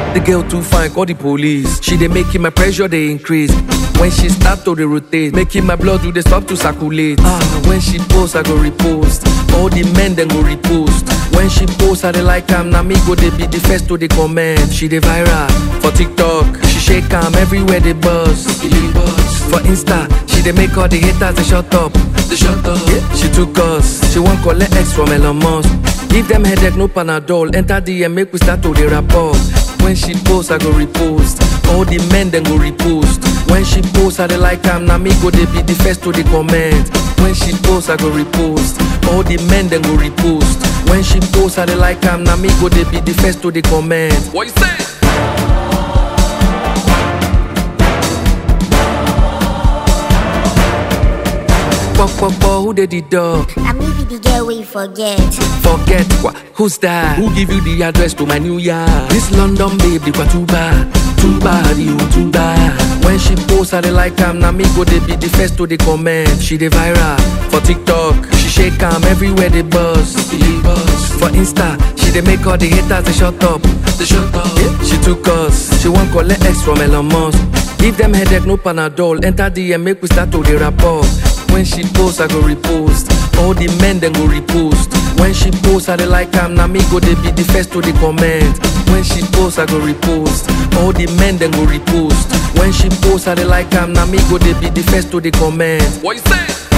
The girl too fine, call the police. She dey making my pressure dey increase. When she start to dey rotate, making my blood do dey stop to circulate. Ah, when she post, I go repost. All the men then go repost. When she post, I dey like am. Na me go dey be the first to dey comment. She dey viral for TikTok. She shake am everywhere they buzz. For Insta, she dey make all the haters dey shut up. They shut up. Yeah, she took us. She wan collect X from Elon Musk. Give them headache, no Panadol. Enter DM, make we start to dey rapport. When she post, I go repost. All the men then go repost. When she post, I dey like am. Na me go dey be the first to dey comment. When she post, I go repost. All the men then go repost. When she post, I dey like am. Na me go dey be the first to dey comment. What you say? Pop, pop, pop, who dey the dog? I may be the girl we forget. Forget what? Who's that? Who give you the address to my new yard? This London babe, they too bad, too bad, you too bad. When she post, I dey like am. Na me go dey be the first to dey comment. She dey viral for TikTok. She shake am everywhere they buzz. For Insta, she dey make all the haters they shut up. They shut up. Yeah, she took us. She wan collect X from Elon Musk. Give them headache, no Panadol. Enter DM, make we start to dey rapport. When she post, I go repost. All the men then go repost. When she post, I dey like am. Na me go dey be the first to dey comment. When she post, I go repost. All the men then go repost. When she post, I dey like am. Na me go dey be the first to dey comment. What you say?